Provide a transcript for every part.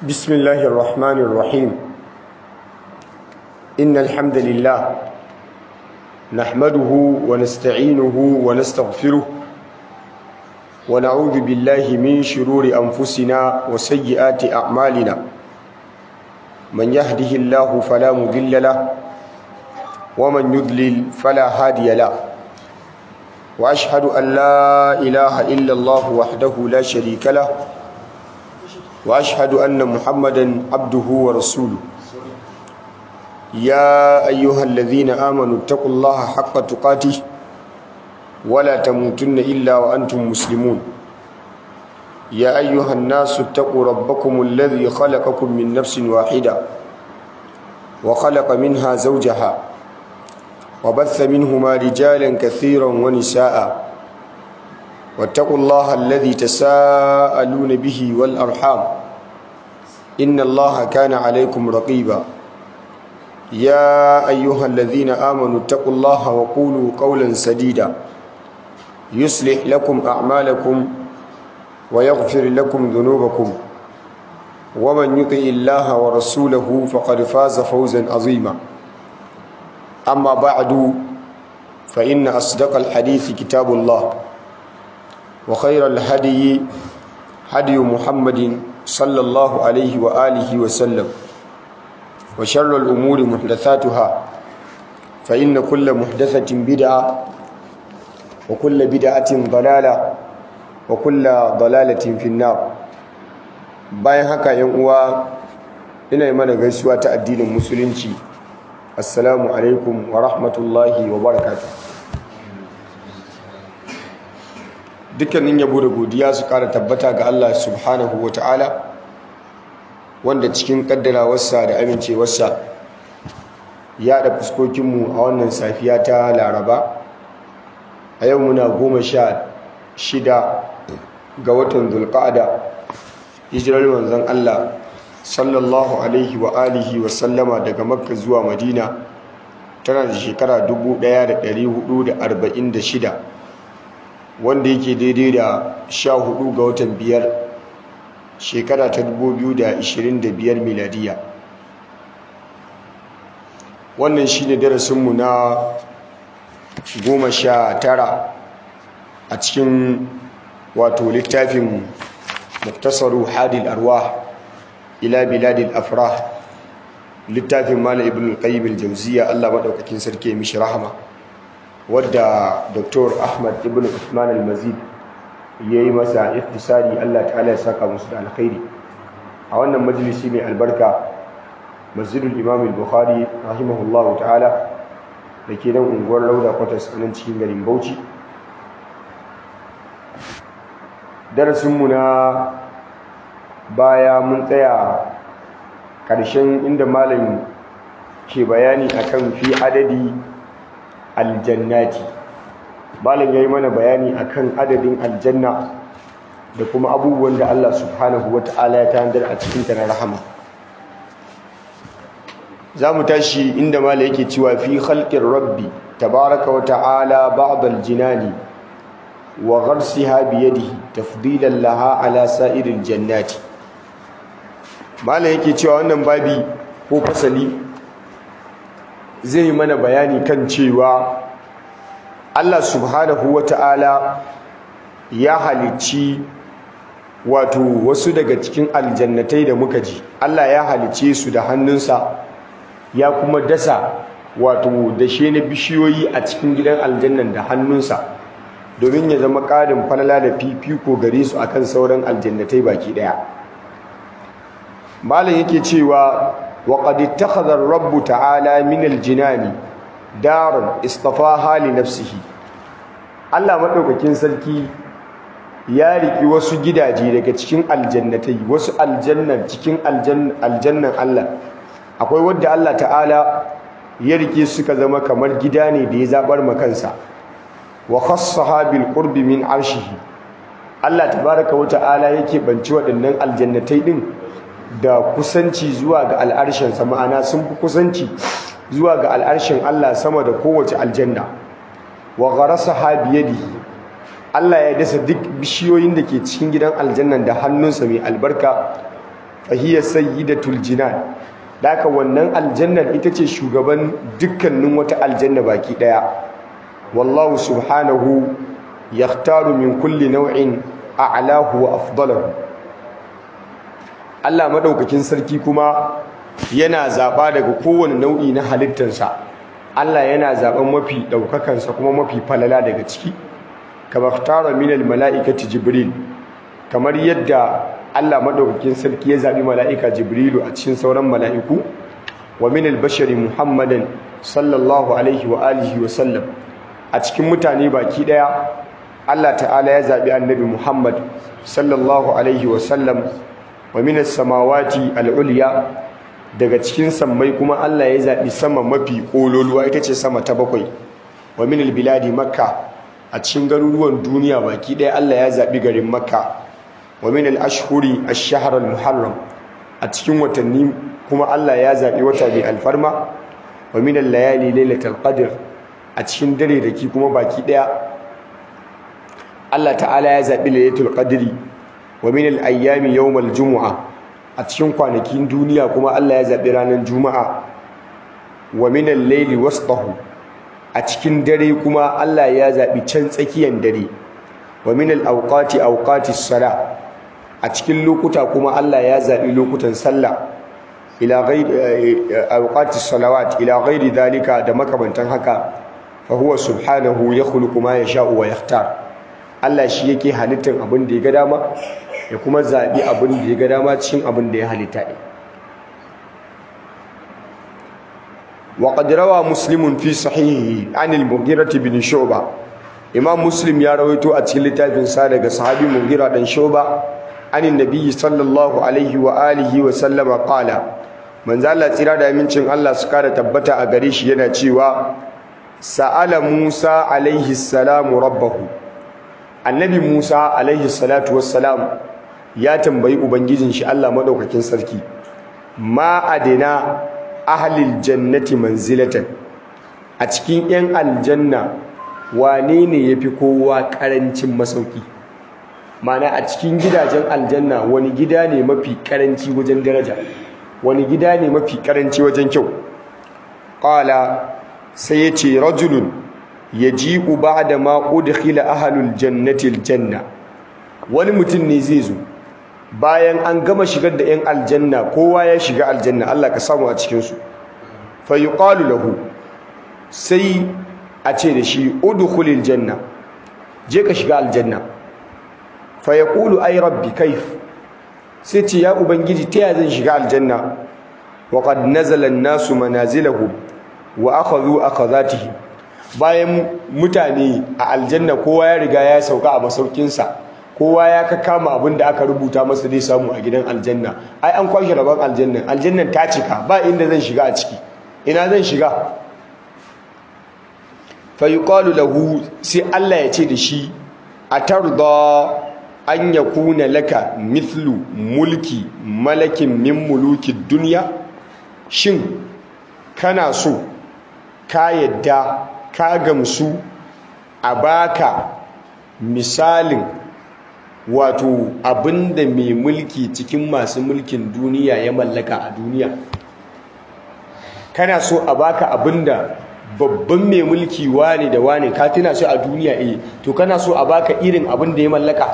بسم الله الرحمن الرحيم إن الحمد لله نحمده ونستعينه ونستغفره ونعوذ بالله من شرور أنفسنا وسيئات أعمالنا من يهده الله فلا مضل له ومن يضلل فلا هادي له وأشهد أن لا إله إلا الله وحده لا شريك له واشهد ان محمدا عبده ورسوله يا ايها الذين امنوا اتقوا الله حق تقاته ولا تموتن الا وانتم مسلمون يا ايها الناس اتقوا ربكم الذي خلقكم من نفس واحده وخلق منها زوجها وبث منهما رجالا كثيرا ونساء واتقوا الله الذي تساءلون به والأرحام إن الله كان عليكم رقيبا يا أيها الذين آمنوا اتقوا الله وقولوا قولا سديدا يصلح لكم أعمالكم ويغفر لكم ذنوبكم ومن يطع الله ورسوله فقد فاز فوزا عظيما أما بعد فإن أصدق الحديث كتاب الله وخير الهدي هدي محمد صلى الله عليه وآله وسلم وشر الأمور محدثاتها فإن كل محدثة بدعة وكل بدعة ضلالة وكل ضلالة في النار bayan haka yan uwa ina yi mana gaisuwa ta addinin musulunci assalamu alaikum wa rahmatullahi wa barakatuh dukkanin yabo da godiya su kara tabbata ga Allah subhanahu wa ta'ala wanda cikin kaddarawarsa da amincewarsa ya da fuskokinmu a wannan safiya ta laraba a yau muna goma sha shida ga watan zulqa'ada hijirar manzon Allah sallallahu alaihi wa alihi wa sallama daga makka zuwa madina tana da shekara 1446 wanda yake daidai da sha hudu ga watan biyar shekara ta biyar miladiya wannan shi ne darasinmu na goma sha tara a cikin wato littafin muktasaru hadil arwa ila biladil afrah littafin mala ibn al-qayyim al-jawziya Allah madaukakin sarki ya mishi rahama wadda dr ahmad ibn usman al-mazid ya yi masa iftisari allah ta'ala ya saka musu da alkhairi a wannan majalisi mai albarka masjidul imam al-bukhari rahimahullah ta'ala da ke nan unguwar lauda kwatas a nan cikin garin bauchi darasinmu na baya mun tsaya ƙarshen inda malam ke bayani akan fi adadi aljannati malam yayi mana bayani akan adadin aljanna da kuma abubuwan da Allah subhanahu wata'ala ya tanadar a cikin ta na rahama zamu tashi inda malam yake cewa fi khalqir rabbi tabaraka wa ta'ala ba'd aljinani wa gharsiha bi yadihi tafdilan laha ala sa'iril jannati malam yake cewa wannan babi ko fasali zai yi mana bayani kan cewa Allah subhanahu wata'ala ya halicci wato wasu daga cikin aljannatai da muka ji Allah ya halicce su da hannunsa ya kuma dasa wato dashe na bishiyoyi a cikin gidan aljannan da hannunsa domin ya zama ƙarin falala da fifiko gare su akan sauran aljannatai baki ɗaya malam yake cewa وقد اتخذ الرب تعالى من الجنان دارا اصطفاها لنفسه Allah madaukakin sarki ya riki wasu gidaje daga cikin aljannatai wasu aljannan cikin aljannan Allah akwai wanda Allah ta'ala ya rike suka zama kamar gida ne da ya zabar makansa wa khassaha bil qurbi min arshihi Allah tabaaraka wa ta'ala yake banci waɗannan aljannatai din da kusanci zuwa ga al'arshensa ma'ana sun fi kusanci zuwa ga al'arshen Allah sama da kowace aljanna wa gharasa ha biyadihi Allah ya dasa duk bishiyoyin da ke cikin gidan aljannan da hannunsa mai albarka fa hiya sayyidatul jinan daka wannan aljannar ita ce shugaban dukkanin wata aljanna baki daya wallahu subhanahu yakhtaru min kulli naw'in a'lahu wa afdalahu Allah madaukakin sarki kuma yana zaba daga kowane nau'i na halittarsa Allah yana zaben mafi daukakansa kuma mafi falala daga ciki kama ikhtara min almalaikati jibril kamar yadda Allah madaukakin sarki ya zabi mala'ika jibrilu a cikin sauran mala'iku wa min albashari muhammadan sallallahu alaihi wa alihi wa sallam a cikin mutane baki daya Allah ta'ala ya zabi annabi muhammad sallallahu alaihi wa sallam wa min as-samawati al-ulya daga cikin sammai kuma Allah ya zabi sama mafi kololuwa ita ce sama ta bakwai wa min al-biladi makka a cikin garuruwan duniya baki ɗaya Allah ya zaɓi garin Makka wa min al-ashhuri ash-shahr al-muharram a cikin watanni kuma Allah ya zaɓi wata mai alfarma wa min al-layali lailatul qadr a cikin dare da ki kuma baki ɗaya Allah ta'ala ya zaɓi lailatul qadri wa min al-ayyami yawm al-jumu'a a cikin kwanakin duniya kuma Allah ya zaɓi ranar juma'a wa min al-layli wasṭahu a cikin dare kuma Allah ya zaɓi can tsakiyar dare wa min al-awqati awqatis sala a cikin lokuta kuma Allah ya zaɓi lokutan sallah ila ghairi awqatis salawat ila ghairi dalika da makamantan haka fa huwa subhanahu yakhluqu ma yasha'u wa yakhtar Allah shi yake halittar abin da ya ga dama ya kuma zaɓi abin da ya ga dama cikin abin da ya halitta ne وقد روى مسلم في صحيحه عن المغيرة بن شعبة إمام مسلم يا رويتو أتكلم تابن سادة صحابي مغيرة بن شعبة عن النبي صلى الله عليه وآله وسلم قال من زال تراد من شن الله سكارة تبتا أغريش ينا تشيوا سأل موسى عليه السلام ربه النبي موسى عليه الصلاة والسلام يا تنبي أبنجيزن شاء الله مدوكا كنسركي ما أدنا ahlil jannati manzilatan a cikin 'yan aljanna wane ne ya fi kowa ƙarancin masauki mana a cikin gidajen aljanna wani gida ne mafi ƙaranci wajen daraja wani gida ne mafi ƙaranci wajen kyau ƙala sai ya ce rajulun ya ji uba da ma udkhila ahlul jannati aljanna wani mutum ne zai zo bayan an gama shigar da 'yan aljanna kowa ya shiga aljanna Allah ka samu a cikinsu fa yuqalu lahu sai a ce da shi udkhulil janna je ka shiga aljanna fa yaqulu ay rabbi kaif sai ce ya ubangiji ta ya zan shiga aljanna wa qad nazala an-nasu manazilahum wa akhadhu akhadhatihim bayan mutane a aljanna kowa ya riga ya sauka a masaukinsa kowa ya ka kama abin da aka rubuta masa zai samu a gidan aljanna ai an kwashe rabon aljannan aljannan ta cika ba inda zan shiga a ciki ina zan shiga fa yuqalu lahu sai Allah ya ce da shi atarda an yakuna laka mithlu mulki malakin min muluki dunya shin kana so ka yadda ka gamsu a baka misalin wato abinda mai mulki cikin masu mulkin duniya ya mallaka a duniya kana so a baka abinda babban mai mulki wane da wane ka tuna shi a duniya eh to kana so a baka irin abin da ya mallaka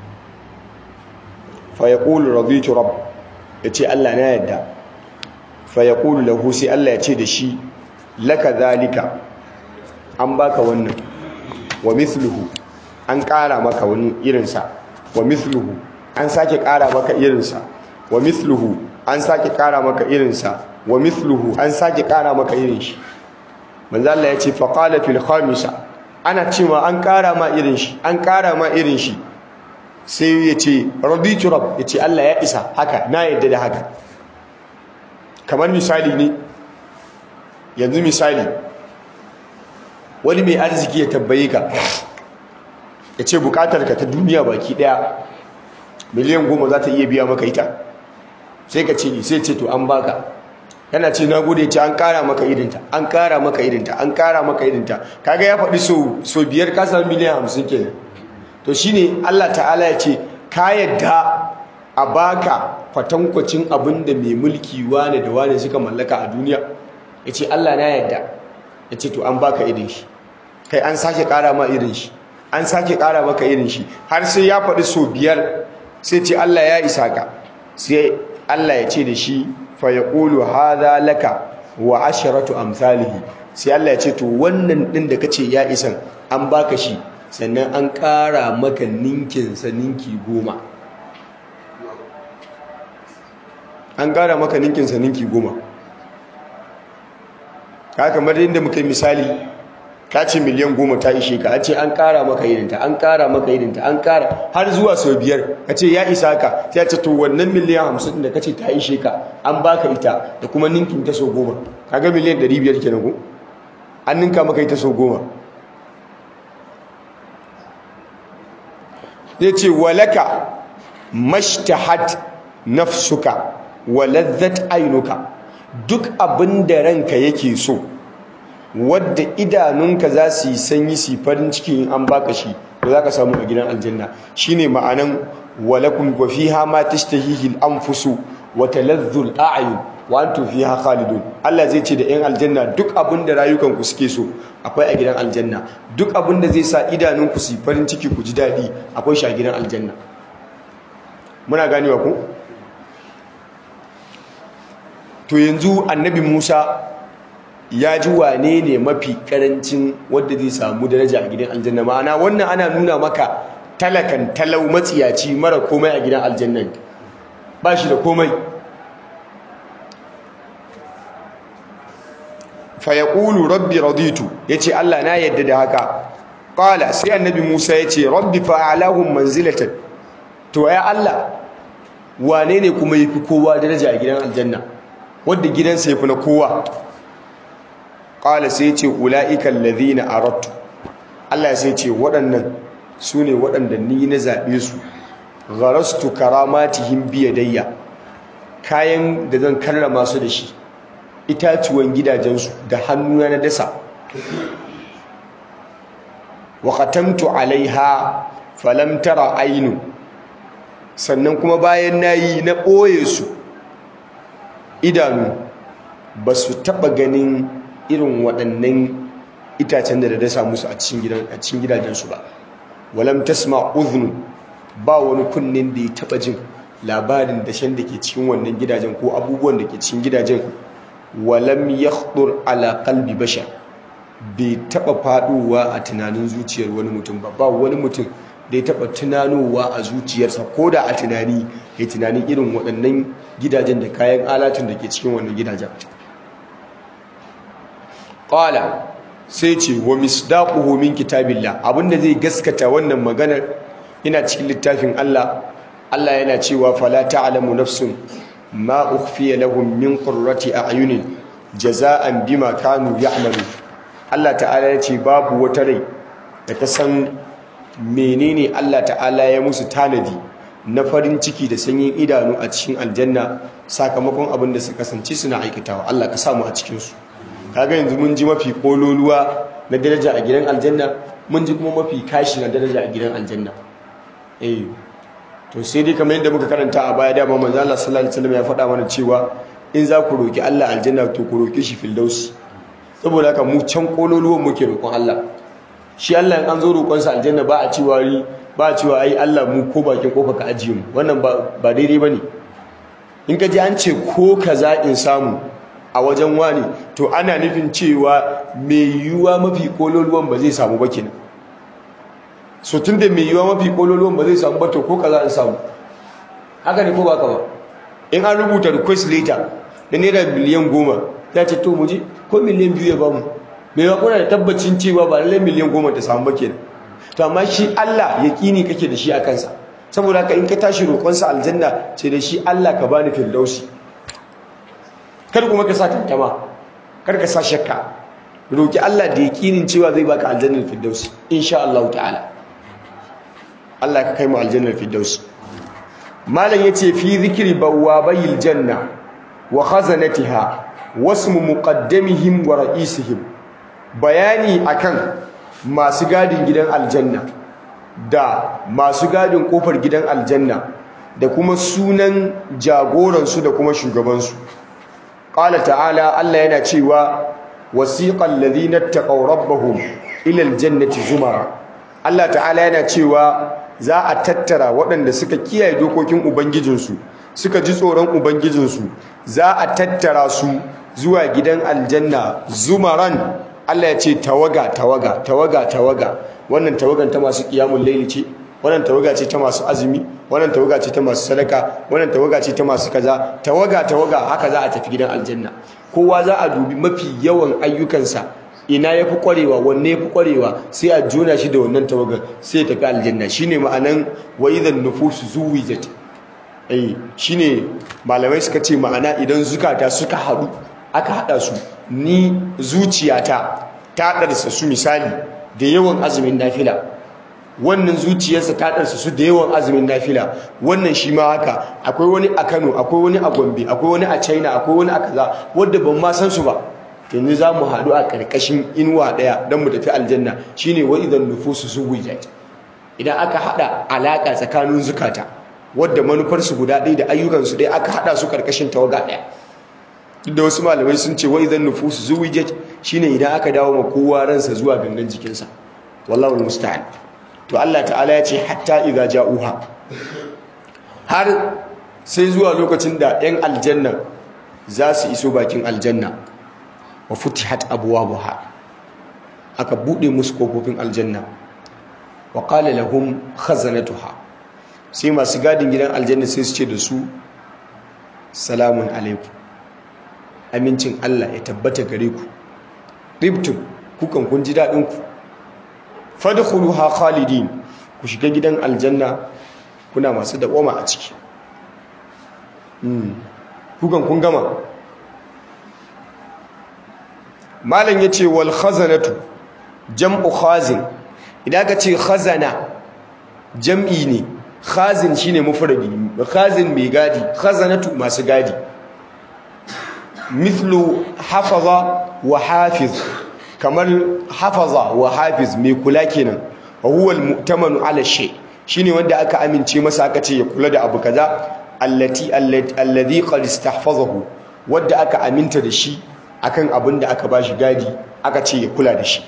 fa yaqulu raditu rabb yace Allah na yadda fa yaqulu lahu sai Allah ya ce da shi laka zalika an baka wannan wa mithluhu an ƙara maka wani irinsa wa mithluhu an sake ƙara maka irinsa wa mithluhu an sake ƙara maka irinsa wa mithluhu an sake ƙara maka irin shi manzo Allah ya ce fa qala fil khamisa ana cewa an ƙara ma irin shi an ƙara ma irin shi sai ya ce raditu rabb ya ce Allah ya isa haka na yadda da haka kamar misali ne yanzu misali wani mai arziki ya tabbaye ka ya ce bukatar ka ta duniya baki daya miliyan goma za ta iya biya maka ita sai ka ce sai ce to an baka yana ce na gode ce an kara maka irinta an kara maka irinta an kara maka irinta kaga ya faɗi so so biyar ka samu miliyan hamsin kenan to shine Allah ta'ala ya ce ka yadda a baka kwatankwacin abin da mai mulki wane da wane suka mallaka a duniya ya ce Allah na yadda ya ce to an baka irin shi kai an sake ƙara ma irin shi an sake ƙara maka irin shi har sai ya faɗi so biyar sai ce Allah ya isa ka sai Allah ya ce da shi fa yaqulu hadha laka wa asharatu amsalihi sai Allah ya ce to wannan din da kace ya isan an baka shi sannan an ƙara maka ninkin sa ninki goma an ƙara maka ninkin sa ninki goma ka kamar yadda muka yi misali ka ce miliyan goma ta ishe ka a ce an ƙara maka irinta an ƙara maka irinta an ƙara har zuwa sau biyar ka ce ya isa ka sai ce to wannan miliyan hamsin da ka ce ta ishe ka an baka ita da kuma ninkin ta sau goma kaga miliyan ɗari biyar kenan ko an ninka maka ita sau goma ya ce walaka mashtahat nafsuka wa lazzat ainuka duk abin da ranka yake so wadda idanunka za su yi sanyi su farin ciki in an baka shi to za ka samu a gidan aljanna shine ma'anan walakum wa fiha ma tashtahihi al-anfusu wa taladhdhu al-a'yun wa antum fiha khalidun Allah zai ce da 'yan aljanna duk abin da rayukanku suke so akwai a gidan aljanna duk abin da zai sa idanunku su farin ciki ku ji daɗi akwai shi a gidan aljanna muna ganewa ku to yanzu annabi Musa ya ji wane ne mafi karancin wadda zai samu daraja a gidan aljanna ma'ana wannan ana nuna maka talakan talau matsiyaci mara komai a gidan aljanna ba shi da komai fa yaqulu rabbi raditu yace Allah na yadda da haka qala sai annabi Musa yace rabbi fa'alahum manzilatan to ya Allah wane ne kuma yafi kowa daraja a gidan aljanna wanda gidansa yafi na kowa qala sai yace ulaika alladhina aradtu Allah sai yace waɗannan sune waɗanda ni na zabe su gharastu karamatihim biyadayya kayan da zan karrama su da shi itatuwan gidajensu da hannuna na dasa wa qatamtu alaiha falam tara ainu sannan kuma bayan nayi na ɓoye su idanu ba su taɓa ganin irin waɗannan itacen da da dasa musu a cikin gidajensu ba walam tasma udhun ba wani kunnen da ya taɓa jin labarin dashen da ke cikin wannan gidajen ko abubuwan da ke cikin gidajen walam yakhdur ala qalbi bashar bai taba faduwa a tunanin zuciyar wani mutum ba ba wani mutum da ya taba tunanowa a zuciyarsa ko da a tunani ya tunanin irin waɗannan gidajen da kayan alatun da ke cikin wannan gidajen qala sai ce wa misdaquhu min kitabillah abinda zai gaskata wannan maganar ina cikin littafin Allah Allah yana cewa fala ta'lamu nafsun ma ukhfiya lahum min qurrati a'yunin jaza'an bima kanu ya'malu Allah ta'ala ya ce babu wata rai da ta san menene Allah ta'ala ya musu tanadi na farin ciki da sanyin idanu a cikin aljanna sakamakon abin da suka kasance suna aikatawa Allah ka samu a cikin su kaga yanzu mun ji mafi kololuwa na daraja a gidan aljanna mun ji kuma mafi kashi na daraja a gidan aljanna eh to sai dai kamar yadda muka karanta a baya dama manzo Allah sallallahu alaihi wasallam ya faɗa mana cewa in za ku roki Allah aljanna to ku roke shi firdausi saboda haka mu can kololuwan muke roƙon Allah shi Allah in an zo roƙon sa aljanna ba a cewa ri ba a cewa ai Allah mu ko bakin kofa ka ajiye mu wannan ba ba daidai bane in ka ji an ce ko kaza in samu a wajen wani to ana nufin cewa mai yiwuwa mafi kololuwan ba zai samu ba kenan so tun da mai yiwuwa mafi kololuwan ba zai samu ba to ko kaza in samu haka ne ko ba ka ba in an rubuta request letter da naira biliyan goma ya ce to muje ko miliyan biyu ya ba mu mai yawa kuna da tabbacin cewa ba lallai miliyan goma ta samu ba kenan to amma shi Allah yaƙini kake da shi a kansa saboda haka in ka tashi roƙonsa aljanna ce da shi Allah ka bani firdausi kar kuma ka sa tantama kar ka sa shakka roki Allah da yakinin cewa zai baka aljannar firdausi insha Allah ta'ala Allah ka kai mu aljannar firdausi malam yace fi zikri bawabayil janna wa khazanatiha wasmu muqaddamihim wa ra'isihim bayani akan masu gadin gidan aljanna da masu gadin kofar gidan aljanna da kuma sunan jagoransu da kuma shugabansu qala ta'ala Allah yana cewa wasiqal ladhina taqaw rabbahum ila aljannati zumara Allah ta'ala yana cewa za a tattara waɗanda suka kiyaye dokokin ubangijinsu suka ji tsoron ubangijinsu za a tattara su zuwa gidan aljanna zumaran Allah ya ce tawaga tawaga tawaga tawaga wannan tawagan ta masu qiyamul layli ce wannan tawaga ce ta masu azumi wannan tawaga ce ta masu sadaka wannan tawaga ce ta masu kaza tawaga tawaga haka za a tafi gidan aljanna kowa za a dubi mafi yawan ayyukansa ina yafi kwarewa wanne yafi kwarewa sai a jona shi da wannan tawagar sai ya tafi aljanna shine ma'anan wa idan nufusu zuwijat eh shine malamai suka ce ma'ana idan zukata suka haɗu aka haɗa su ni zuciyata ta ɗarsa su misali da yawan azumin nafila wannan zuciyarsa ta ɗarsa su da yawan azumin nafila wannan shi ma haka akwai wani a kano akwai wani a gombe akwai wani a china akwai wani a kaza wadda ban ma san su ba yanzu za mu haɗu a ƙarƙashin inuwa ɗaya don mu tafi aljanna shine wa idan nufusu zuwijat idan aka haɗa alaƙa tsakanin zukata wadda manufarsu guda ɗaya da ayyukansu ɗaya aka haɗa su ƙarƙashin tawaga ɗaya da wasu malamai sun ce wa idan nufusu zuwijat shine idan aka dawo ma kowa ransa zuwa gangan jikinsa wallahu musta'an to Allah ta'ala ya ce hatta idza ja'uha har sai zuwa lokacin da 'yan aljanna za su iso bakin aljanna wa futihat abwabuha aka bude musu kofofin aljanna wa qala lahum khazanatuha sai masu gadin gidan aljanna sai su ce da su salamun alaikum amincin Allah ya tabbata gare ku ribtum kukan kun ji dadin ku fadkhuluha khalidin ku shiga gidan aljanna kuna masu dawama a ciki kukan kun gama malam yace wal khazanatu jam'u khazin idan ka ce khazana jam'i ne khazin shine mufradi khazin mai gadi khazanatu masu gadi mithlu hafaza wa hafiz kamar hafaza wa hafiz mai kula kenan wa huwa al-mu'tamanu ala shay shine wanda aka amince masa aka ce ya kula da abu kaza allati alladhi qad istahfazahu wanda aka aminta da shi akan abin da aka bashi gadi aka ce ya kula da shi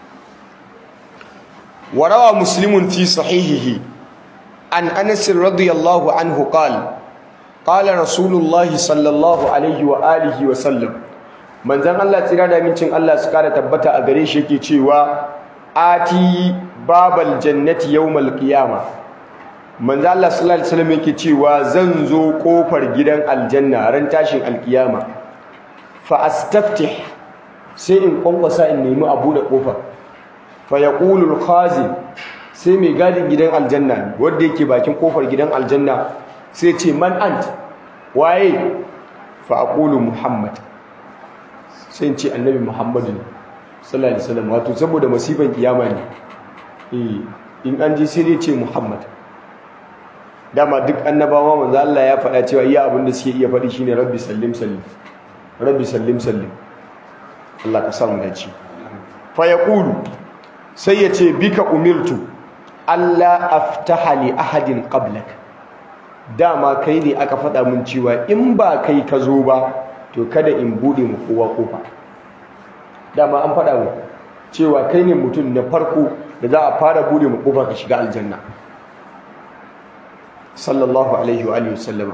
warawa muslimun fi sahihihi an anas radiyallahu anhu qala qala rasulullahi sallallahu alaihi wa alihi wa sallam manzon Allah tsira da mincin Allah su kara tabbata a gare shi yake cewa ati babal jannati yawmal qiyama manzon Allah sallallahu alaihi wasallam yake cewa zan zo kofar gidan aljanna ran tashin alkiyama fa astaftih sai in kwankwasa in nemi abu da kofar fa yaqulu al-khazin sai mai gadin gidan aljanna wanda yake bakin kofar gidan aljanna sai ce man ant waye fa aqulu muhammad sai ce annabi muhammadu sallallahu alaihi wasallam wato saboda masifan kiyama ne eh in an ji sai dai ce muhammad dama duk annabawa manzo Allah ya faɗa cewa iya abin da suke iya faɗi shine rabbi sallim sallim rabbi sallim sallim Allah ka samu dace fa yaqulu sai ya ce bika umirtu Allah aftaha li ahadin qablak dama kai ne aka faɗa mun cewa in ba kai ka zo ba to kada in bude mu kowa kofa dama an faɗa mu cewa kai ne mutum na farko da za a fara bude mu kofa ka shiga aljanna sallallahu alaihi wa alihi wasallam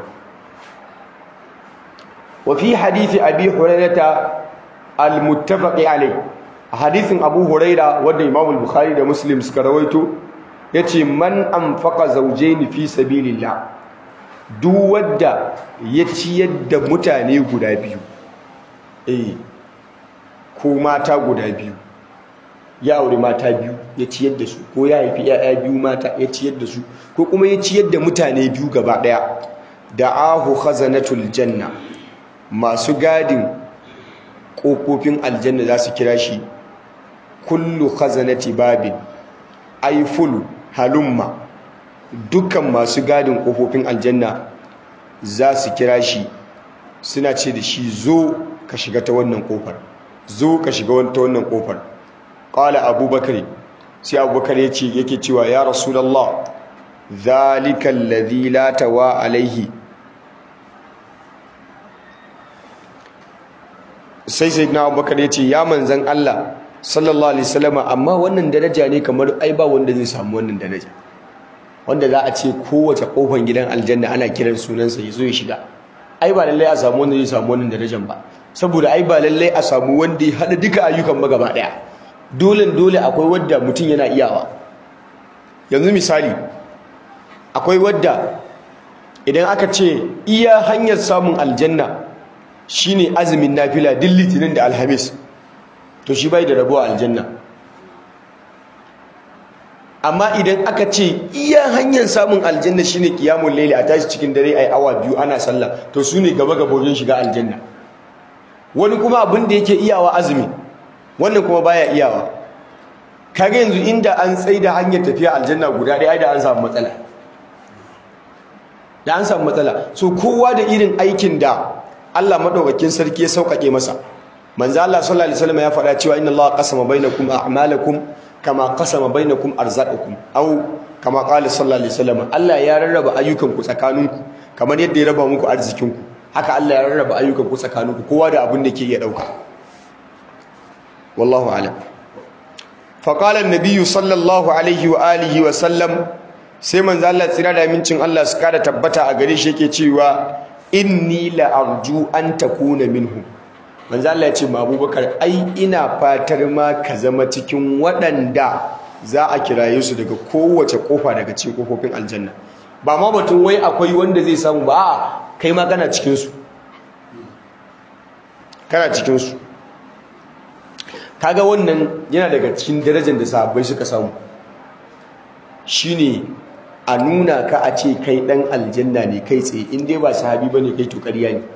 wa fi hadisi abi hurairata al-muttafaqi alayh hadisin abu huraira wanda imam al-bukhari da muslim suka rawaito yace man anfaqa zawjayn fi sabilillah duk wanda ya ciyar da mutane guda biyu eh ko mata guda biyu ya aure mata biyu ya ciyar da su ko ya haifi yaya biyu mata ya ciyar da su ko kuma ya ciyar da mutane biyu gaba daya da'ahu khazanatul janna masu gadin kofofin aljanna za su kira shi kullu khazanati babin ay fulu halumma dukkan masu gadin kofofin aljanna za su kira shi suna ce da shi zo ka shiga ta wannan kofar zo ka shiga ta wannan kofar qala abubakar sai abubakar yace yake cewa ya rasulullah ذلك الذي لا توا عليه sai sai na abubakar ya ce ya manzan Allah sallallahu alaihi wasallam amma wannan daraja ne kamar ai ba wanda zai samu wannan daraja wanda za a ce kowace kofar gidan aljanna ana kiran sunansa ya zo ya shiga ai ba lallai a samu wanda zai samu wannan darajar ba saboda ai ba lallai a samu wanda ya hada duka ayyukan ba gaba daya dole dole akwai wadda mutum yana iyawa yanzu misali akwai wadda idan aka ce iya hanyar samun aljanna shine azumin nafila duk litinin da alhamis to shi bai da rabuwa aljanna amma idan aka ce iya hanyar samun aljanna shine qiyamul layli a tashi cikin dare ai awa biyu ana sallah to su ne gaba gaba wajen shiga aljanna wani kuma abin da yake iyawa azumi wannan kuma baya iyawa kaga yanzu inda an tsaida hanyar tafiya aljanna guda ɗaya da an samu matsala da an samu matsala so kowa da irin aikin da Allah madaukakin sarki ya sauƙaƙe masa manzo Allah sallallahu alaihi wasallam ya faɗa cewa inna Allah qasama bainakum a'malakum kama qasama bainakum arzaqakum aw kama qala sallallahu alaihi wasallam Allah ya rarraba ayyukanku tsakaninku kamar yadda ya raba muku arzikinku haka Allah ya rarraba ayyukanku tsakaninku kowa da abin da ke iya dauka wallahu a'lam fa qala an-nabiy sallallahu alaihi wa alihi wa sallam sai manzo Allah tsira da mincin Allah su kada tabbata a gare shi yake cewa inni la arju an takuna minhum manzo Allah ya ce ma Abubakar ai ina fatar ma ka zama cikin waɗanda za a kiraye su daga kowace kofa daga cikin kofofin aljanna ba ma batun wai akwai wanda zai samu ba a'a kai ma kana cikin su kana cikin su kaga wannan yana daga cikin darajar da sahabbai suka samu shine a nuna ka a ce kai dan aljanna ne kai tsaye in dai ba sahabi bane kai to ƙarya ne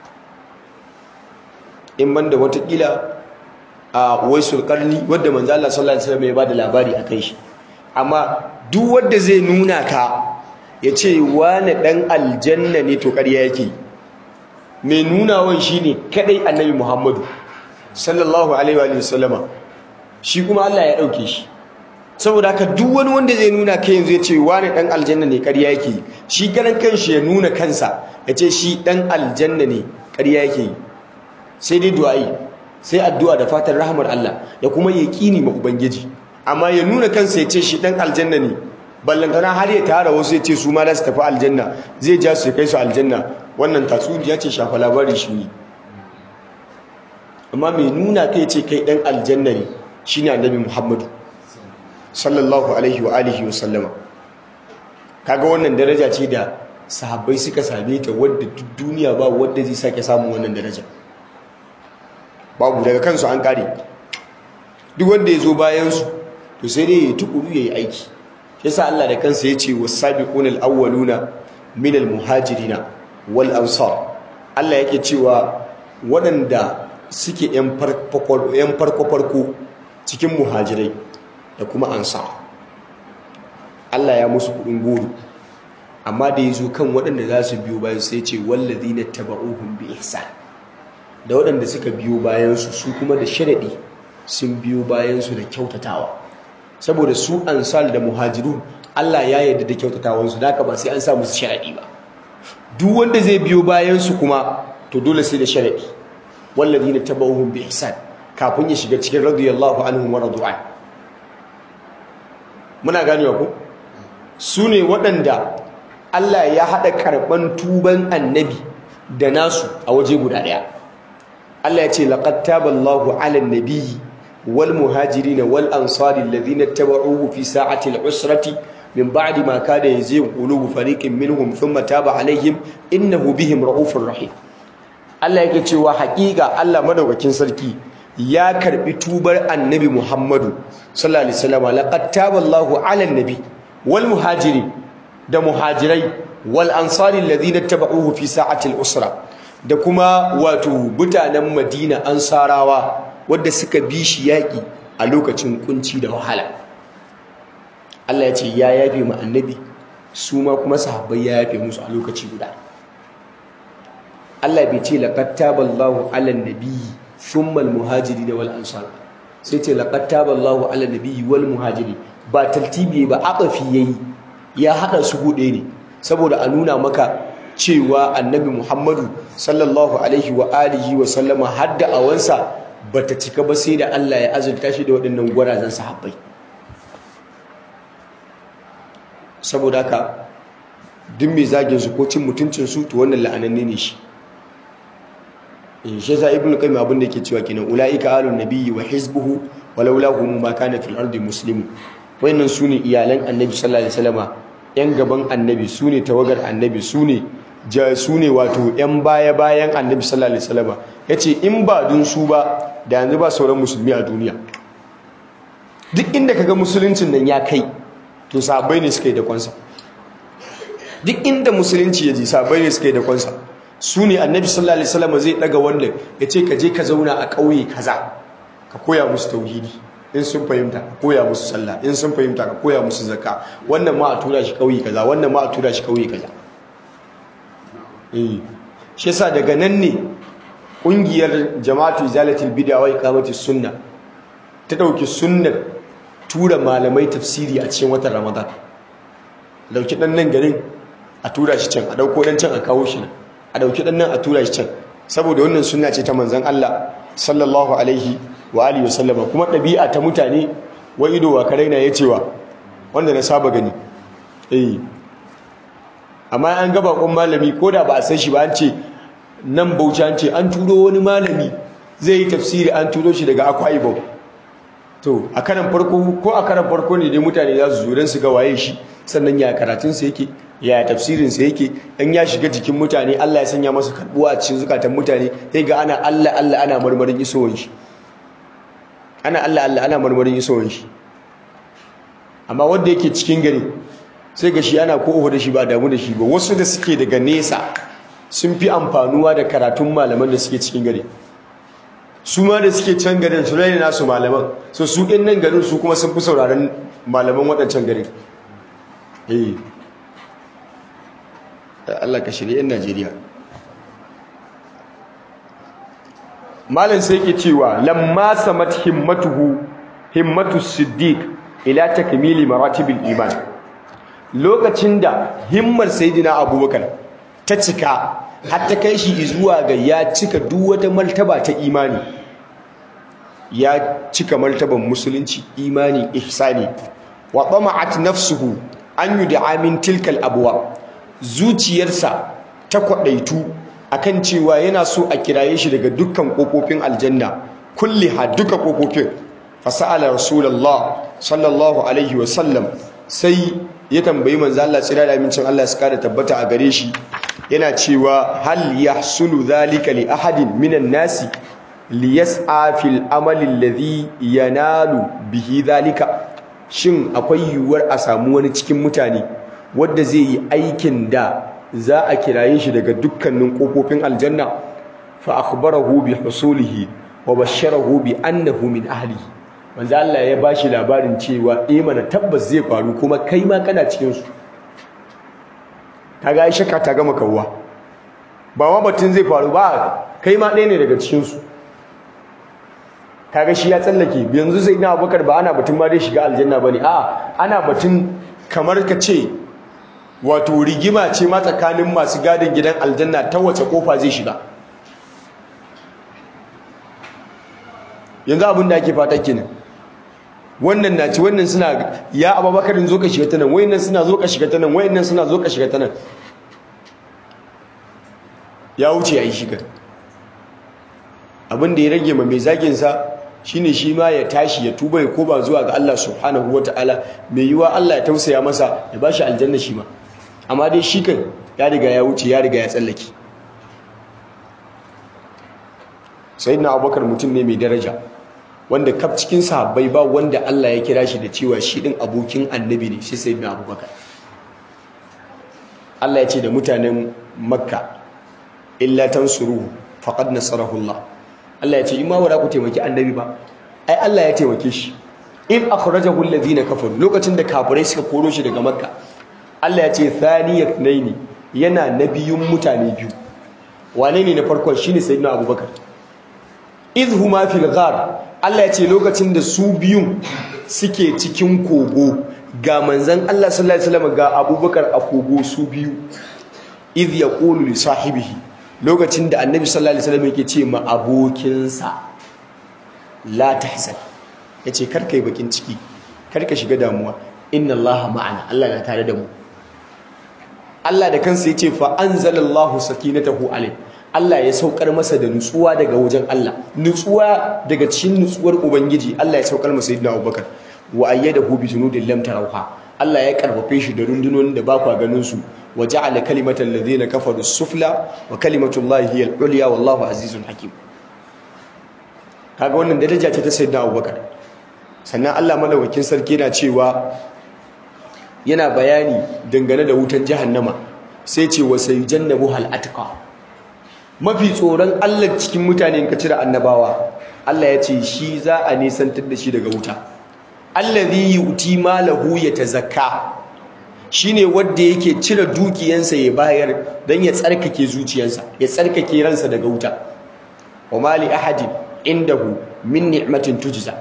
in banda watakila a waisul karni wadda manzo Allah sallallahu alaihi wasallam ya bada labari akan shi amma duk wanda zai nuna ka ya ce wani dan aljanna ne to ƙarya yake mai nunawan shine kadai annabi Muhammadu sallallahu alaihi wa sallama shi kuma Allah ya dauke shi saboda haka duk wani wanda zai nuna kai yanzu ya ce wani dan aljanna ne ƙarya yake shi garan kanshi ya nuna kansa ya ce shi dan aljanna ne ƙarya yake yi sai dai du'a'i sai addu'a da fatan rahmar Allah da kuma yaqini ma ubangiji amma ya nuna kansa ya ce shi dan aljanna ne ballantana har ya tara wasu ya ce su ma za su tafi aljanna zai ja su kai su aljanna wannan tatsuniya ce shafa labari shi ne amma mai nuna kai ce kai dan aljanna ne shine annabi Muhammadu sallallahu alaihi wa alihi wa sallama kaga wannan daraja ce da sahabbai suka same ta wadda duk duniya ba wadda zai sake samun wannan daraja babu daga kansu an kare duk wanda ya zo bayansu to sai dai ya tukuru ya yi aiki yasa Allah da kansa ya ce wasabiqunal awwaluna minal muhajirina wal ansar Allah yake cewa waɗanda suke yan farko farko cikin muhajirai da kuma ansar Allah ya musu kudin goro amma da ya zo kan waɗanda za su biyo bayan sai ce wallazina taba'uhum bi ihsan da waɗanda suka biyo bayansu su kuma da sharaɗi sun biyo bayansu da kyautatawa saboda su ansal da muhajirun Allah ya yarda da kyautatawansu da ba sai an sa musu sharaɗi ba duk wanda zai biyo bayansu kuma to dole sai da sharaɗi wallazina tabauhum bi ihsan kafin ya shiga cikin radiyallahu anhum wa radu'an muna ganewa ko su ne waɗanda Allah ya haɗa karɓan tuban annabi da nasu a waje guda ɗaya Allah ya ce laqad taballahu 'alan nabiyyi wal muhajirin wal ansari alladhina tabauhu fi sa'ati al-usrati min ba'di ma kada yazighu qulubu fariqin minhum thumma taba 'alayhim innahu bihim ra'ufur rahim Allah yake cewa haƙiƙa Allah madaukakin sarki ya karbi tubar annabi Muhammadu sallallahu alaihi wasallam laqad taballahu 'alan nabi wal muhajirin da muhajirai wal ansari alladhina tabauhu fi sa'ati al-usra da kuma wato mutanen Madina ansarawa wadda suka bi shi yaƙi a lokacin kunci da wahala Allah ya ce ya yafe mu annabi su ma kuma sahabbai ya yafe musu a lokaci guda Allah bai ce laqad taballahu 'alan nabiyyi thumma al-muhajirin wal ansar sai ce laqad taballahu 'alan nabiyyi wal muhajirin ba taltibi ba aqafi yayi ya haɗa su buɗe ne saboda a nuna maka cewa annabi muhammadu sallallahu alaihi wa alihi wa sallama har da awansa ba ta cika ba sai da allah ya azurta shi da waɗannan gwarazan sahabbai saboda haka duk mai zagin su ko cin mutuncin su to wannan la'ananne ne shi shi yasa ibnu qayyim abin da yake cewa kenan ulaika alun nabiyyi wa hizbuhu walaula hum ma kana fil ardi muslimun wayannan sune iyalan annabi sallallahu alaihi wasallama yan gaban annabi sune tawagar annabi sune ja sune wato yan baya bayan annabi sallallahu alaihi wasallama yace in ba dun su ba da yanzu ba sauran musulmi a duniya duk inda kaga musuluncin nan ya kai to sahabbai ne suka yi da kwansa duk inda musulunci ya ji sahabbai ne suka yi da kwansa su ne annabi sallallahu alaihi wasallam zai daga wannan ya ce ka je ka zauna a ƙauye kaza ka koya musu tauhidi in sun fahimta ka koya musu sallah in sun fahimta ka koya musu zakka wannan ma a tura shi ƙauye kaza wannan ma a tura shi ƙauye kaza eh shi yasa daga nan ne ƙungiyar jama'atu izalatul bid'a wa iqamatus sunna ta dauki sunnar tura malamai tafsiri a cikin watan ramadan dauki dan nan garin a tura shi can a dauko dan can a kawo shi nan a dauki dan nan a tura shi can saboda wannan sunna ce ta manzon Allah sallallahu alaihi wa alihi wasallama kuma dabi'a ta mutane wa ido wa karaina ya cewa wanda na saba gani eh amma an ga bakon malami ko da ba a san shi ba an ce nan bauchi an ce an turo wani malami zai yi tafsiri an turo shi daga akwa ibom to a karan farko ko a karan farko ne dai mutane za su zo su ga waye shi sannan ya karatunsa yake ya tafsirinsa yake in ya shiga jikin mutane Allah ya sanya masa karbuwa a cikin zukatan mutane sai ga ana Allah Allah ana marmarin isowar shi ana Allah Allah ana marmarin isowar shi amma wanda yake cikin gari sai ga shi ana ko da shi ba damu da shi ba wasu da suke daga nesa sun fi amfanuwa da karatun malaman da suke cikin gari su ma da suke can garin su raina nasu malaman so su ɗin nan garin su kuma sun fi sauraron malaman waɗancan garin eh Allah ka shirya 'yan Najeriya malam sai ke cewa lamma samat himmatuhu himmatu siddiq ila takmili maratibil iman lokacin da himmar sayyidina abubakar ta cika har ta kai shi zuwa ga ya cika duk wata martaba ta imani ya cika martaban musulunci imani ihsani wa tama'at nafsuhu an yud'a min tilkal abwa zuciyarsa ta kwadaitu akan cewa yana so a kiraye shi daga dukkan kofofin aljanna kulliha duka kofofin fasala rasulullah sallallahu alaihi wa sallam sai ya tambayi manzo Allah tsira da amincin Allah su kada tabbata a gare shi yana cewa hal yahsulu dhalika li ahadin minan nasi liyas'a fil amali alladhi yanalu bihi dhalika shin akwai yiwuwar a samu wani cikin mutane wanda zai yi aikin da za a kiraye shi daga dukkanin kofofin aljanna fa akhbarahu bi husulihi wa basharahu bi annahu min ahlihi manzo Allah ya bashi labarin cewa eh mana tabbas zai faru kuma kai ma kana cikin su kaga ai shakka ta gama kawwa ba ma batun zai faru ba kai ma ɗaya ne daga cikin su kaga shi ya tsallake yanzu sai na Abubakar ba ana batun ma dai shiga aljanna bane a ana batun kamar ka ce wato rigima ce ma tsakanin masu gadin gidan aljanna ta wace kofa zai shiga yanzu abin da ake fata kenan wannan na ci wannan suna ya ababakarin zo ka shiga ta nan wayannan suna zo ka shiga ta nan wayannan suna zo ka shiga ta nan ya wuce ya yi shiga abin da ya rage ma mai zaginsa shine shi ma ya tashi ya tuba ya koba zuwa ga Allah subhanahu wataala mai yiwa Allah ya tausaya masa ya bashi aljanna shi ma amma dai shi kan ya riga ya wuce ya riga ya tsallake sayyidina abubakar mutum ne mai daraja wanda kaf cikin sahabbai ba wanda Allah ya kira shi da cewa shi din abokin annabi ne shi sayyidina abubakar Allah ya ce da mutanen makka illa tansuru faqad nasarahu Allah Allah ya ce in ma wara ku taimaki annabi ba ai Allah ya taimake shi in akhrajahu alladhina kafaru lokacin da kafirai suka koro shi daga makka Allah ya ce thaniyat naini yana nabiyun mutane biyu wane ne na farkon shine sayyidina abubakar idhuma fil ghar Allah ya ce lokacin da su biyun suke cikin kogo ga manzon Allah sallallahu alaihi wasallam ga Abubakar a kogo su biyu idh yaqulu li sahibihi lokacin da annabi sallallahu alaihi wasallam yake ce ma abokinsa la tahzan yace kar kai bakin ciki kar ka shiga damuwa inna allaha ma'ana Allah na tare da mu Allah da kansa yace fa anzalallahu sakinatahu alai Allah ya saukar masa da nutsuwa daga wajen Allah nutsuwa daga cikin nutsuwar ubangiji Allah ya saukar masa sayyidina Abubakar wa ayyadahu bi junudin lam tarawha Allah ya karfafe shi da rundunonin da ba kwa ganin su wa ja'ala kalimatal ladhina kafaru sufla wa kalimatullahi hiya al-ulya wallahu azizun hakim kaga wannan daraja ce ta sayyidina Abubakar sannan Allah madaukakin sarki yana cewa yana bayani dangane da wutan jahannama sai ce wa sayyidannabu hal atqa mafi tsoron Allah cikin mutane ka cire annabawa Allah ya ce shi za a nisantar da shi daga wuta allazi yuti malahu yatazakka shine wanda yake cire dukiyansa ya bayar dan ya tsarkake zuciyarsa ya tsarkake ransa daga wuta wa mali ahadin indahu min ni'matin tujza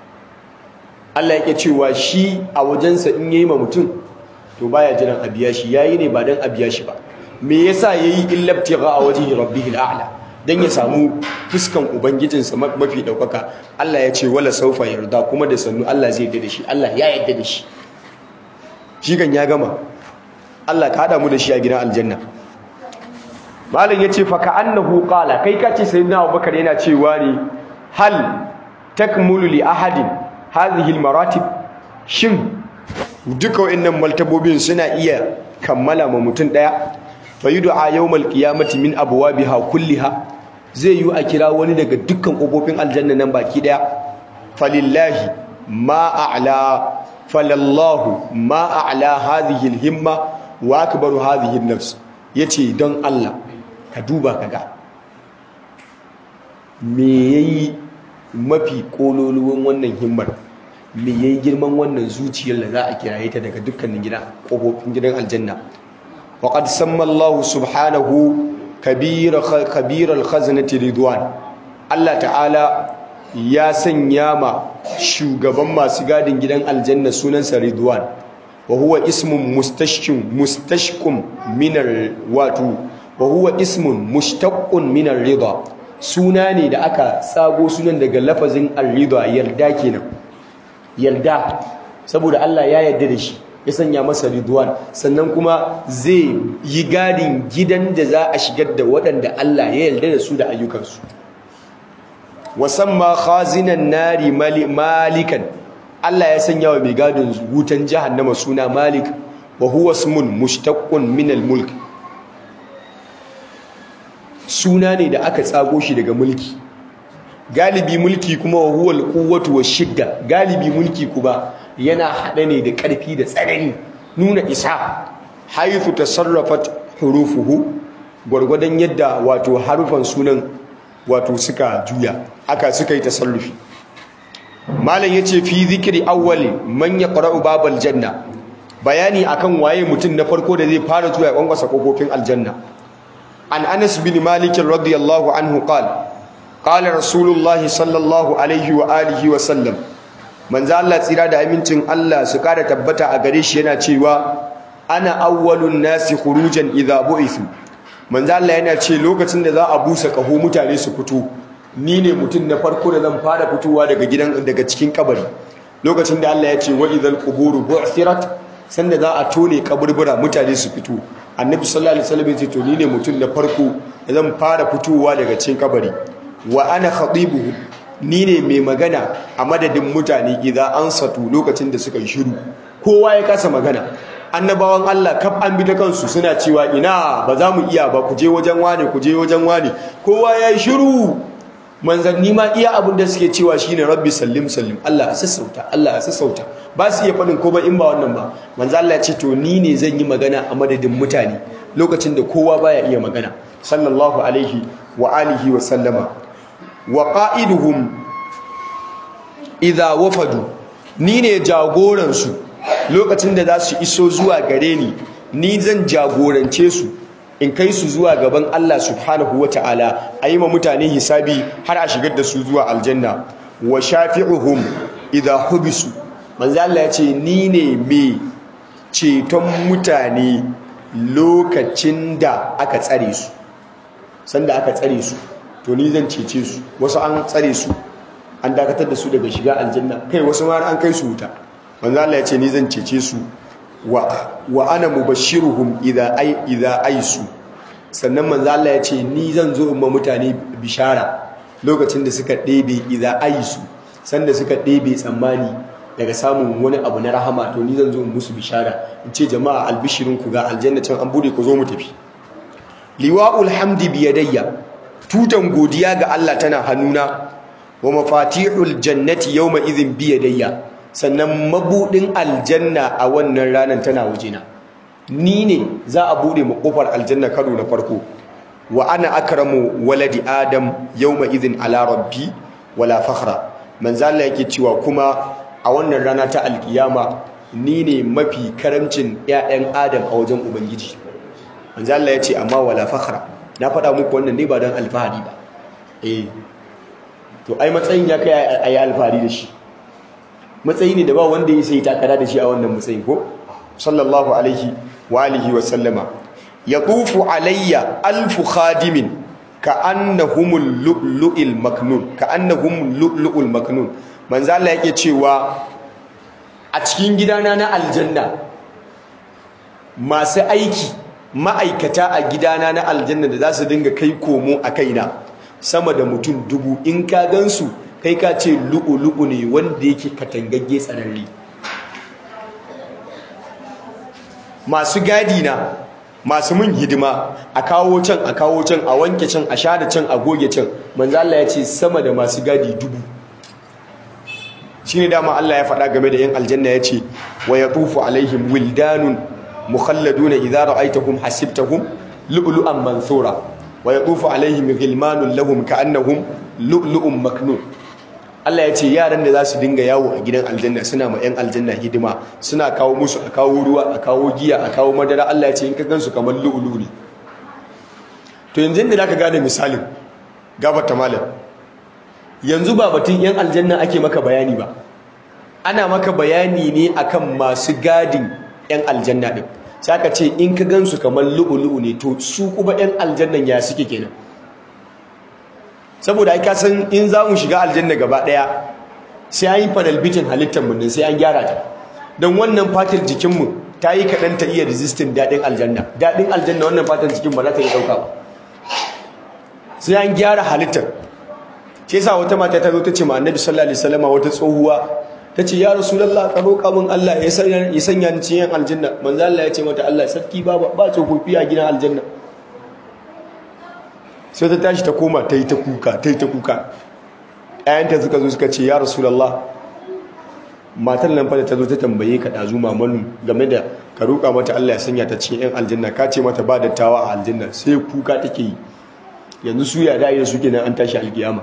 Allah yake cewa shi a wajensa in yayi ma mutum to baya jiran a biya shi yayi ne ba dan a biya shi ba me yasa yayi illabtigha a wajhi rabbihil a'la dan ya samu fuskan ubangijinsa mafi daukaka Allah ya ce wala saufa yarda kuma da sannu Allah zai yarda da shi Allah ya yarda da shi shi kan ya gama Allah ka hada mu da shi a gidan aljanna malam yace fa ka annahu qala kai kace sayyidina Abubakar yana cewa ne hal takmulu li ahadin hadhihi almaratib shin duka wayannan maltabobin suna iya kammala ma mutum daya fayud'a yawmal qiyamati min abwabiha kulliha zai yi a kira wani daga dukkan kofofin aljanna nan baki daya falillahi ma a'la falallahu ma a'la hadhihi alhimma wa akbaru hadhihi an-nafs yace don Allah ka duba kaga me yayi mafi kololuwan wannan himmar me yayi girman wannan zuciyar da za a kiraye ta daga dukkanin gidan kofofin gidan aljanna وقد سمى الله سبحانه كبير كبير الخزنة رضوان الله تعالى ya sanya ma shugaban masu gadin gidan aljanna sunansa Ridwan wa huwa ismun mustashkin mustashkum min wato wa huwa ismun mushtaqqun min ar-ridha suna ne da aka tsago sunan daga lafazin ar-ridha yarda kenan yarda saboda Allah ya yarda da shi ya sanya masa ridwan sannan kuma zai yi gadin gidan da za a shigar da waɗanda Allah ya yarda da su da ayyukansu wasamma khazinan nari malikan Allah ya sanya wa mai gadin wutan jahannama suna malik wa huwa ismun mushtaqqun min al-mulk suna ne da aka tsago shi daga mulki galibi mulki kuma wa huwa al-quwwatu wash-shidda galibi mulki kuma yana haɗe ne da ƙarfi da tsanani nuna isa haifu tasarrafat hurufuhu gwargwadon yadda wato harufan sunan wato suka juya aka suka yi tasarrufi malam yace fi zikri awwali man yaqra'u babal janna bayani akan waye mutum na farko da zai fara zuwa kwankwasa kofofin aljanna an Anas bin Malik radiyallahu anhu qala qala rasulullahi sallallahu alaihi wa alihi wa sallam manzo Allah tsira da amincin Allah su kara tabbata a gare shi yana cewa ana awwalun nasi khurujan idha bu'ithu manzo Allah yana ce lokacin da za a busa kaho mutane su fito ni ne mutum na farko da zan fara fitowa daga gidan daga cikin kabari lokacin da Allah ya ce wa idhal quburu bu'thirat sanda za a tone kaburbura mutane su fito annabi sallallahu alaihi wasallam ya ce to ni ne mutum na farko da zan fara fitowa daga cikin kabari wa ana khatibuhu ni ne mai magana a madadin mutane idan an satu lokacin da suka yi shiru kowa ya kasa magana annabawan Allah kaf an bi ta kansu suna cewa ina ba za mu iya ba ku je wajen wane ku je wajen wane kowa ya yi shiru manzanni ma iya abin da suke cewa shine rabbi sallim sallim Allah a sassauta Allah a sassauta ba su iya faɗin ko ba in ba wannan ba manzo Allah ya ce to ni ne zan yi magana a madadin mutane lokacin da kowa baya iya magana sallallahu alaihi wa alihi wa sallama wa qa'iduhum idha wafadu ni ne jagoransu lokacin da za su iso zuwa gare ni ni zan jagorance su in kai su zuwa gaban Allah subhanahu wata'ala a yi ma mutane hisabi har a shigar da su zuwa aljanna wa shafi'uhum idha hubisu manzo Allah ya ce ni ne mai ceton mutane lokacin da aka tsare su sanda aka tsare su to ni zan cece su wasu an tsare su an dakatar da su daga shiga aljanna kai wasu ma an kai su wuta manzo Allah ya ce ni zan cece su wa wa ana mubashiruhum idza ay idza aisu sannan manzo Allah ya ce ni zan zo in ma mutane bishara lokacin da suka ɗebe idza aisu sanda suka ɗebe tsammani daga samun wani abu na rahama to ni zan zo in musu bishara in ce jama'a albishirin ku ga aljanna can an bude ku zo mu tafi liwa'ul hamdi biyadayya tutan godiya ga Allah tana hannuna wa mafatihul jannati yawma idhin biyadayya sannan mabudin aljanna a wannan ranar tana wajena ni ne za a bude mu kofar aljanna karo na farko wa ana akramu waladi adam yawma idhin ala rabbi wala fakhra manzo Allah yake cewa kuma a wannan rana ta alkiyama ni ne mafi karamcin ƴaƴan adam a wajen ubangiji manzo Allah ya ce amma wala fakhra na faɗa muku wannan ne ba don alfahari ba eh to ai matsayin ya kai ayi alfahari da shi matsayi ne da ba wanda ya sai takara da shi a wannan matsayin ko sallallahu alaihi wa alihi wa sallama yaqufu alayya alfu khadimin ka annahumul lu'lu'il maknun ka annahum lu'lu'ul maknun manzo Allah yake cewa a cikin gidana na aljanna masu aiki ma'aikata a gidana na aljanna da za su dinga kai komo a kaina sama da mutum dubu in ka gansu kai ka ce lu'ulu'u ne wanda yake katangagge tsararre masu gadi na masu mun hidima a kawo can a kawo can a wanke can a share can a goge can manzo Allah ya ce sama da masu gadi dubu shine dama Allah ya faɗa game da yan aljanna ya ce wa yatufu alaihim wildanun mukhalladuna idza ra'aytahum hasibtahum lu'lu'an mansura wa yatufu alaihim ghilmanun lahum ka'annahum lu'lu'un maknun Allah ya ce yaran da za su dinga yawo a gidan aljanna suna ma 'yan aljanna hidima suna kawo musu a kawo ruwa a kawo giya a kawo madara Allah ya ce in ka gansu kamar lu'ulu ne to yanzu da zaka gane misalin gabata malam yanzu ba batun 'yan aljanna ake maka bayani ba ana maka bayani ne akan masu gadin 'yan aljanna din sai aka ce in ka gansu kamar lu'ulu ne to su kuma 'yan aljannan ya suke kenan saboda ai kasan in za mu shiga aljanna gaba daya sai an yi panel bitin halittar mu sai an gyara ta don wannan fatar jikinmu ta yi kaɗan ta iya resisting daɗin aljanna daɗin aljanna wannan fatar jikin ba za ta yi ɗauka ba sai an gyara halittar shi yasa wata mata ta zo ta ce ma annabi sallallahu alaihi wasallam wata tsohuwa ta ce ya rasulullah ka roƙa min Allah ya sanya ya sanya ni cikin aljanna manzo Allah ya ce mata Allah sarki ba ba tsofaffi a gidan aljanna sai ta tashi ta koma ta yi ta kuka ta yi ta kuka ɗayanta suka zo suka ce ya rasulallah matar nan fa da ta zo ta tambaye ka ɗazu mamanu game da ka roƙa mata Allah ya sanya ta cikin 'yan aljanna ka ce mata ba dattawa a aljanna sai kuka take yi yanzu su ya da su kenan an tashi alkiyama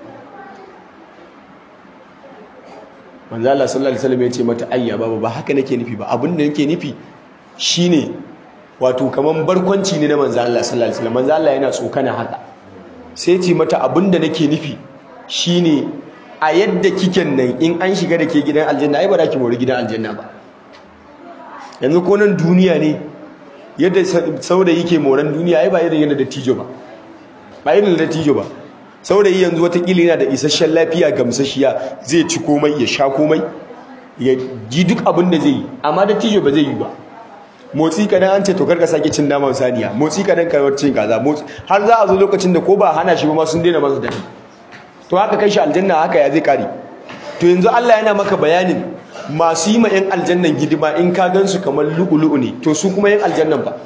manzo Allah sallallahu alaihi wasallam ya ce mata ayya baba ba haka nake nufi ba abin da nake nufi shine wato kaman barkwanci ne na manzo Allah sallallahu alaihi wasallam manzo Allah yana tsokana haka sai ce mata abinda nake nufi shine a yadda kiken nan in an shiga da ke gidan aljanna ai ba za ki mori gidan aljanna ba yanzu ko nan duniya ne yadda saurayi ke moran duniya ai ba irin yadda da tijo ba ba irin da tijo ba saurayi yanzu watakila yana da isasshen lafiya gamsashiya zai ci komai ya sha komai ya ji duk abin da zai yi amma da tijo ba zai yi ba motsi kadan an ce to karka sake cin naman saniya motsi kadan ka cin kaza motsi har za a zo lokacin da ko ba hana shi ba ma sun daina masa dadi to haka kai shi aljanna haka ya zai kare to yanzu Allah yana maka bayanin masu yi ma yan aljannan hidima in ka gansu kamar lu'ulu'u ne to su kuma yan aljannan ba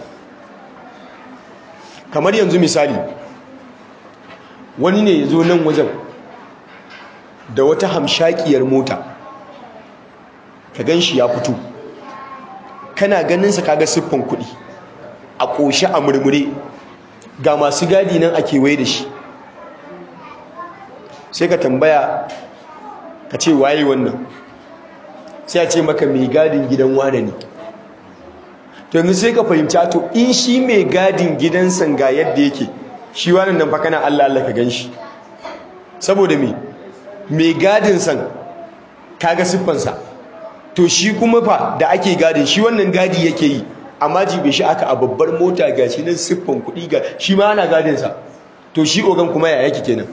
kamar yanzu misali wani ne ya zo nan wajen da wata hamshakiyar mota ka gan shi ya fito kana ganinsa kaga siffan kuɗi a ƙoshe a murmure ga masu gadi nan a kewaye da shi sai ka tambaya ka ce waye wannan sai a ce maka mai gadin gidan wane ne to yanzu sai ka fahimci to in shi mai gadin gidansa ga yadda yake shi wannan nan fa kana Allah Allah ka ganshi saboda me mai gadin san kaga siffansa to shi kuma fa da ake gadin shi wannan gadi yake yi amma jibe shi aka a babbar mota ga shi nan siffan kuɗi ga shi ma ana gadinsa to shi ogan kuma ya yake kenan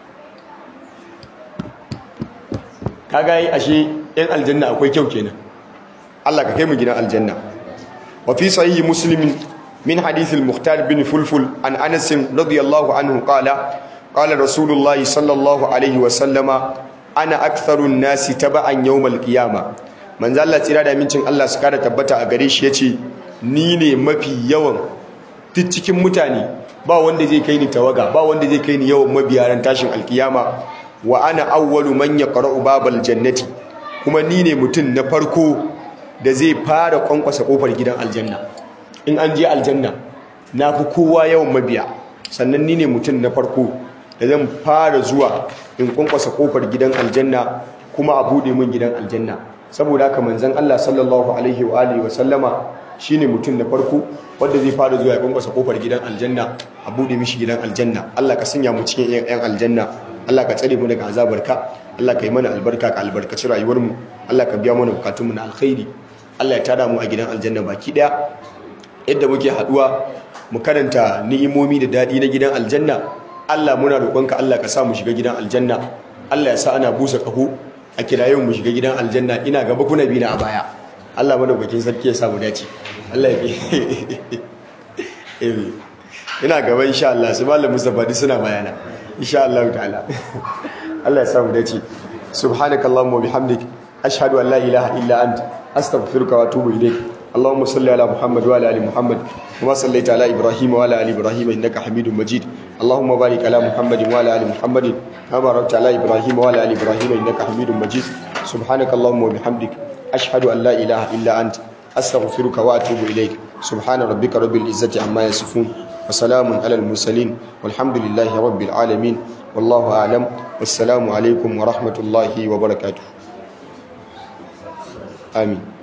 kaga yi ashe yan aljanna akwai kyau kenan Allah ka kai mu gidan aljanna wa fi sahihi muslim min hadith al-mukhtar bin fulful an anas radiyallahu anhu qala qala rasulullahi sallallahu alaihi wa sallama ana aktharu an-nasi taba'an yawm al-qiyamah manzo Allah tsira da mincin Allah su kada tabbata a gare shi yace ni ne mafi yawan duk cikin mutane ba wanda zai kai ni tawaga ba wanda zai kai ni yawan mabiyaran tashin alkiyama wa ana awwalu man yaqra'u babal jannati kuma ni ne mutum na farko da zai fara kwankwasa kofar gidan aljanna in an je aljanna na fi kowa yawan mabiya sannan ni ne mutum na farko da zan fara zuwa in kwankwasa kofar gidan aljanna kuma a bude min gidan aljanna saboda haka manzon Allah sallallahu alaihi wa alihi wa sallama shine mutum na farko wanda zai fara zuwa ya kwankwasa kofar gidan aljanna a bude mishi gidan aljanna Allah ka sanya mu cikin yan aljanna Allah ka tsare mu daga azabarka Allah ka yi mana albarka ka albarkaci rayuwar mu Allah ka biya mana bukatun mu na alkhairi Allah ya tada mu a gidan aljanna baki daya yadda muke haduwa mu karanta ni'imomi da dadi na gidan aljanna Allah muna roƙonka Allah ka sa mu shiga gidan aljanna Allah ya sa ana busa kaho a kirayen mu shiga gidan aljanna ina gaba kuna bi na a baya Allah madaukakin sarki ya samu dace Allah ya ina gaba insha Allah su malam Mustafa duk suna bayana insha Allah ta'ala Allah ya samu dace subhanakallahumma wa bihamdik ashhadu an la ilaha illa anta astaghfiruka wa atubu ilayk اللهم صل على محمد وعلى ال محمد كما صليت على ابراهيم وعلى ال ابراهيم انك حميد مجيد اللهم بارك على محمد وعلى ال محمد كما باركت على ابراهيم وعلى ال ابراهيم انك حميد مجيد سبحانك اللهم وبحمدك اشهد ان لا اله الا انت استغفرك واتوب اليك سبحان ربك رب العزه عما يصفون وسلام على المرسلين والحمد لله رب العالمين والله اعلم والسلام عليكم ورحمه الله وبركاته امين